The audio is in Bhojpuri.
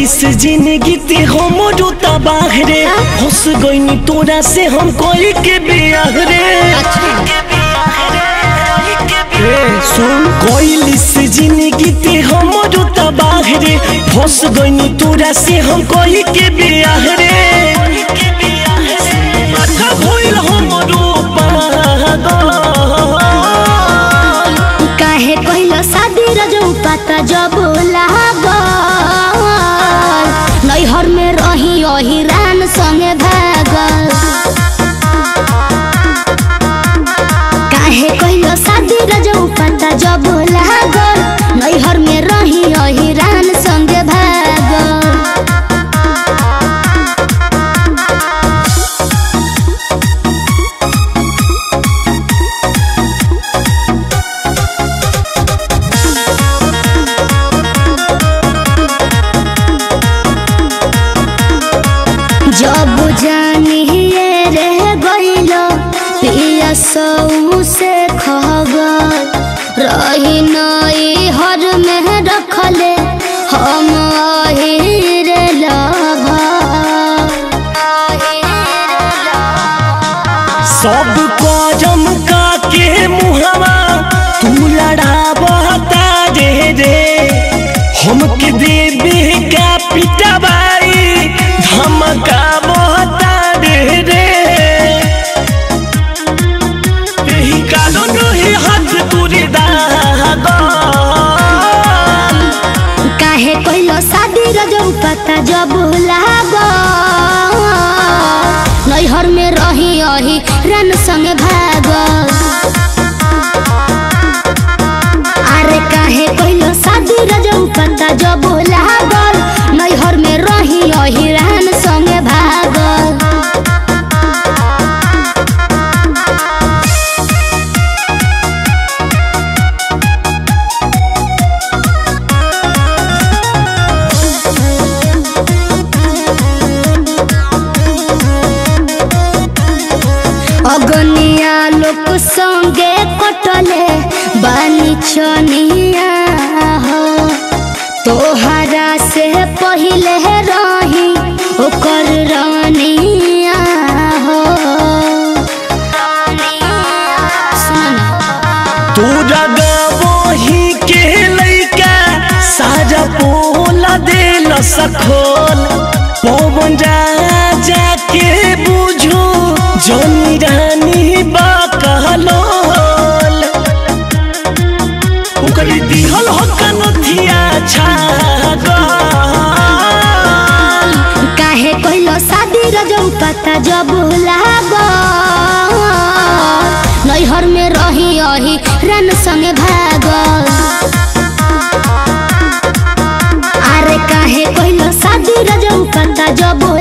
से जिंदगी ते हम जोता बाहरे फंस गईनी तोरा से हम कोई के बियाह रे ए, सुन कोई से जिंदगी ते हम जोता बाहरे फंस गईनी तोरा से हम कोई के बियाह रे माथा भइल हमरो पागल काहे कहलो शादी रजऊ पता जब लागल नैहर में रही अही रान संगे भागल काहे कहलो शादी रजऊ पता जब लागल नैहर में रही अही रान संगे भागल जब जानिए रह गइलो पिया सऊ से खबर रही नई हर में रखले हम अही रे सब कजम का के मुहवा तू लड़ावता रे रे हमके देवे का पिटवाई धमकावता रे रे यही कारण ही हाथ तुरे दागल काहे कहलो शादी रजऊ पता जब लागल नैहर में रही अही रन संगे भागल अरे काहे कहलो शादी रजऊ पता जब लागल नैहर में रही अही रन संगे भागल अगनिया लोक संगे कटले बानी छनिया हो तोहरा से पहिले रही ओकर रानिया हो सुन तोरा गवही के लइका साजा पोला देल सखोल पवन राजा के बुझो जनी रानी बकलोल ओकरी दिहल हकन थिया छागल काहे कहलो शादी रजऊ पता जब लागल नैहर में रही अही रन संगे भागल अरे काहे कहलो शादी रजऊ पता जब